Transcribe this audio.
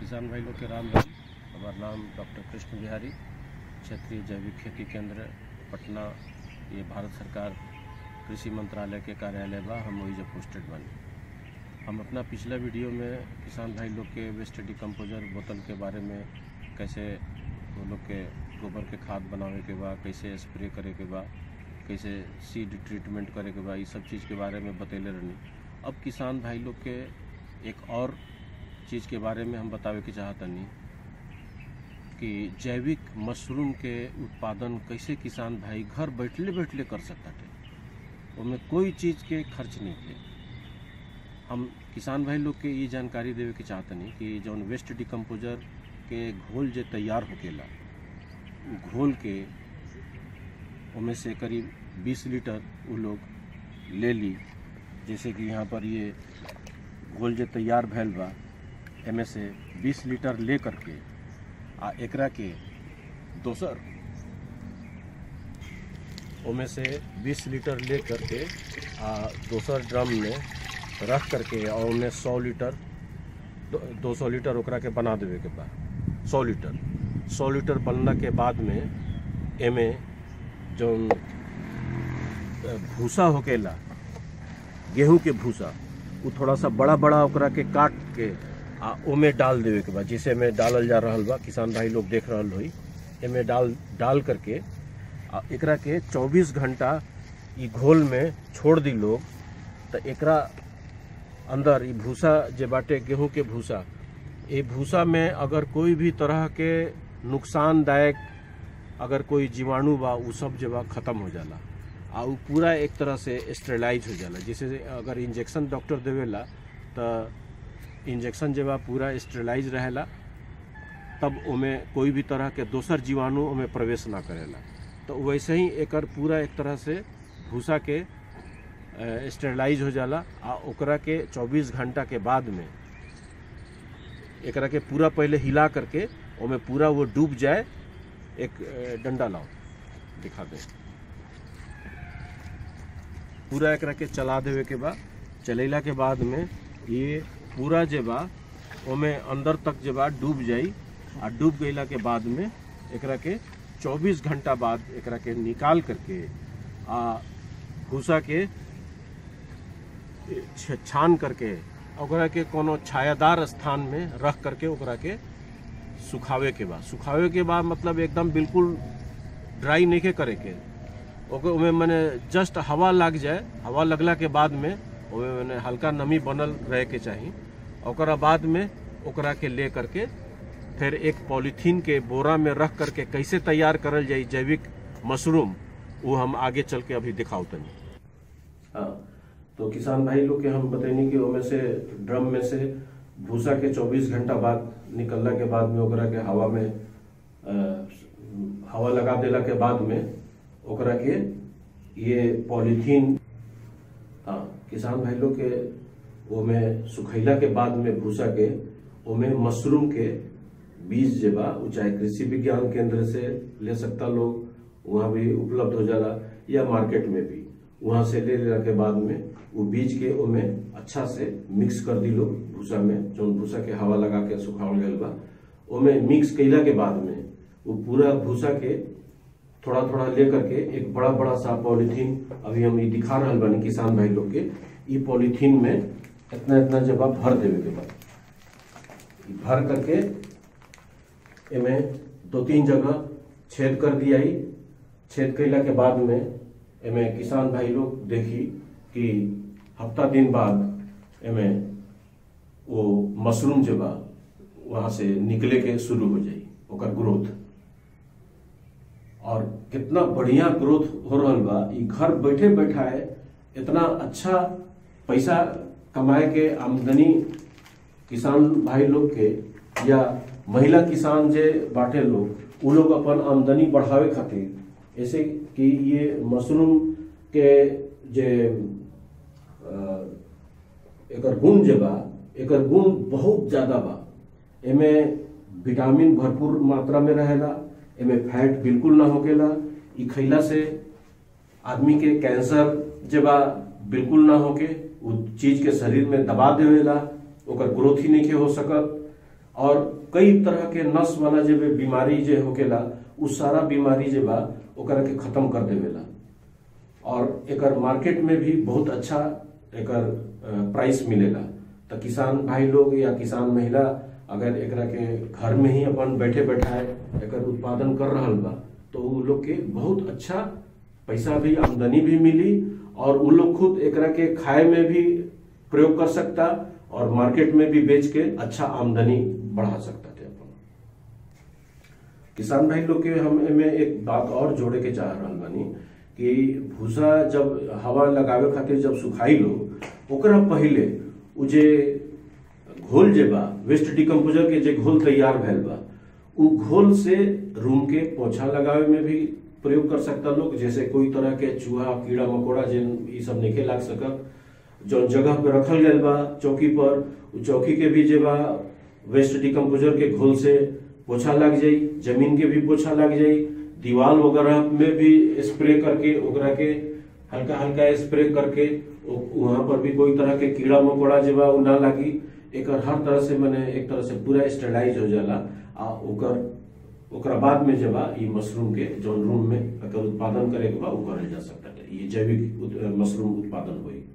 किसान भाई लोग के राम राम हमार नाम डॉक्टर कृष्ण बिहारी क्षेत्रीय जैविक खेती केंद्र पटना ये भारत सरकार कृषि मंत्रालय के कार्यालय बा हम वही जब पोस्टेड बनी हम अपना पिछला वीडियो में किसान भाई लोग के वेस्ट डिकम्पोजर बोतल के बारे में कैसे वो लोग के गोबर के खाद बनावे के बा कैसे स्प्रे करे के बा कैसे सीड ट्रीटमेंट करे के बा ये सब चीज़ के बारे में बतैले रहनी अब किसान भाई लोग के एक और चीज़ के बारे में हम बतावे के चाहतनी कि जैविक मशरूम के उत्पादन कैसे किसान भाई घर बैठले बैठले कर सकते उनमें कोई चीज़ के खर्च नहीं थे हम किसान भाई लोग के ये जानकारी देवे के चाहतनी कि जौन वेस्ट डिकम्पोजर के घोल जे तैयार होकेला उ घोल के उनमें से करीब 20 लीटर वो लोग ले ली जैसे कि यहाँ पर ये घोल जे तैयार भैल बा एमे से 20 लीटर ले करके आ एकरा के दोसर ओमे से 20 लीटर ले करके आ दोसर ड्रम में रख करके और उनमें 100 लीटर दो सौ लीटर ओकरा के बना देवे के बा 100 लीटर 100 लीटर बनला के बाद में एमे जौन भूसा होकेला गेहूं के भूसा वो थोड़ा सा बड़ा बड़ा ओकरा के काट के आ ओमे डाल देवे के बा जिसे में डालल जा रहल बा किसान भाई लोग देख रहल होई एमे डाल डाल करके आ एकरा के 24 घंटा ई घोल में छोड़ दी लोग तो एकरा अंदर ई भूसा जे बाटे गेहूं के भूसा ये भूसा में अगर कोई भी तरह के नुकसानदायक अगर कोई जीवाणु बा उ सब जे बा खत्म हो जाला आ उ पूरा एक तरह से स्टेलाइज हो जाला जैसे अगर इंजेक्शन डॉक्टर देवेला तो इंजेक्शन जे बा पूरा स्टेलाइज रहेला तब ओमे कोई भी तरह के दोसर जीवाणु ओमे प्रवेश ना करेला तो वैसे ही एकर पूरा एक तरह से भूसा के स्टेलाइज हो जाला आ ओकरा के 24 घंटा के बाद में एकरा के पूरा पहले हिला करके ओमे पूरा वो डूब जाए एक अ, डंडा लाओ दिखा दे पूरा एकरा के चला देवे के बा चलेला के बाद में ये पूरा जे बा ओमे अंदर तक जे बा डूब जाई आ डूब गईला के बाद में एकरा के 24 घंटा बाद एकरा के निकाल करके आ भूसा के छ- छान करके ओकरा के कोनो छायादार स्थान में रख करके ओकरा के सुखावे के बाद सुखावे के बाद मतलब एकदम बिल्कुल ड्राई नहीं के करे के ओके ओमे मने जस्ट हवा लग जाए हवा लगला के बाद में ओमे मने हल्का नमी बनल रहे के चाही ओकरा बाद में ओकरा के ले करके फिर एक पॉलीथीन के बोरा में रख करके कैसे तैयार करल जाई जैविक मशरूम वो हम आगे चल के अभी दिखाओ तनी हाँ तो किसान भाई लोग के हम बतैनी कि ओमे से ड्रम में से भूसा के 24 घंटा बाद निकलला के बाद में ओकरा के हवा में अ, हवा लगा देला के बाद में ओकरा के ये पॉलीथीन हाँ किसान भाई लोग के ओमे सुखैला के बाद में भूसा के ओमे मशरूम के बीज जे बा उ चाहे कृषि विज्ञान केंद्र से ले सकता लोग वहाँ भी उपलब्ध हो जाला या मार्केट में भी वहाँ से ले लेला के बाद में वो बीज के ओमे अच्छा से मिक्स कर दी लोग भूसा में जौन भूसा के हवा लगा के सुखावल गल बा ओमे मिक्स कैला के बाद में वो पूरा भूसा के थोड़ा थोड़ा ले करके एक बड़ा बड़ा सा पॉलीथीन अभी हम ये दिखा रहल बानी किसान भाई लोग के ई पॉलीथीन में इतना इतना जब आप भर देवे के बाद ई भर करके एमे दो तीन जगह छेद कर दिया ही छेद कैला के बाद में एमे किसान भाई लोग देखी कि हफ्ता दिन बाद एमे वो मशरूम जो बा वहां से निकले के शुरू हो जाई ओकर ग्रोथ और कितना बढ़िया ग्रोथ हो रहल बा ई घर बैठे बैठाए इतना अच्छा पैसा कमाए के आमदनी किसान भाई लोग के या महिला किसान जे बाटे लोग उ लोग अपन आमदनी बढ़ावे खातिर ऐसे कि ये मशरूम के जे अ, एकर गुण जे बा एकर गुण बहुत ज्यादा बा एमे विटामिन भरपूर मात्रा में रहेला एमे फैट बिल्कुल ना होकेला ई खैला से आदमी के कैंसर जे बा बिल्कुल ना होके उ चीज के शरीर में दबा देवेला ओकर ग्रोथ ही नहीं हो सकत और कई तरह के नस वाला जे बे बीमारी जे होकेला उ सारा बीमारी जे बा ओकरा के खत्म कर देवेला और एकर मार्केट में भी बहुत अच्छा एकर अ, प्राइस मिलेला तो किसान भाई लोग या किसान महिला अगर एकरा के घर में ही अपन बैठे बैठाए एकर उत्पादन कर रहल बा तो उ लोग के बहुत अच्छा पैसा भी आमदनी भी मिली और उ लोग खुद एकरा के खाए में भी प्रयोग कर सकता और मार्केट में भी बेच के अच्छा आमदनी बढ़ा सकता थे अपन किसान भाई लोग के हम एमे एक बात और जोड़े के चाह रहल बानी कि भूसा जब हवा लगावे खातिर जब सुखाई लो ओकरा पहिले उ जे घोल जे बा वेस्ट डिकम्पोजर के जे घोल तैयार भैल बा उ घोल से रूम के पोछा लगावे में भी प्रयोग कर सकता लोग जैसे कोई तरह के चूहा कीड़ा मकोड़ा जिन ई सब नहीं लाग सकत जो जगह पे रखल गयल बा चौकी पर उ चौकी के भी जे बा वेस्ट डिकम्पोजर के घोल से पोछा लग जाई जमीन के भी पोछा लग जाई दीवार वगैरह में भी स्प्रे करके ओकरा के हल्का हल्का स्प्रे करके उ- वहां पर भी कोई तरह के कीड़ा मकोड़ा जे बा उ ना लागी एकर हर तरह से मने एक तरह से पूरा स्टेलाइज हो जाला आ ओकर ओकरा बाद में जे बा ई मशरूम के जौन रूम में एकर उत्पादन करे के बा उ करल जा सकता है ये जैविक उत- मशरूम उत्पादन होई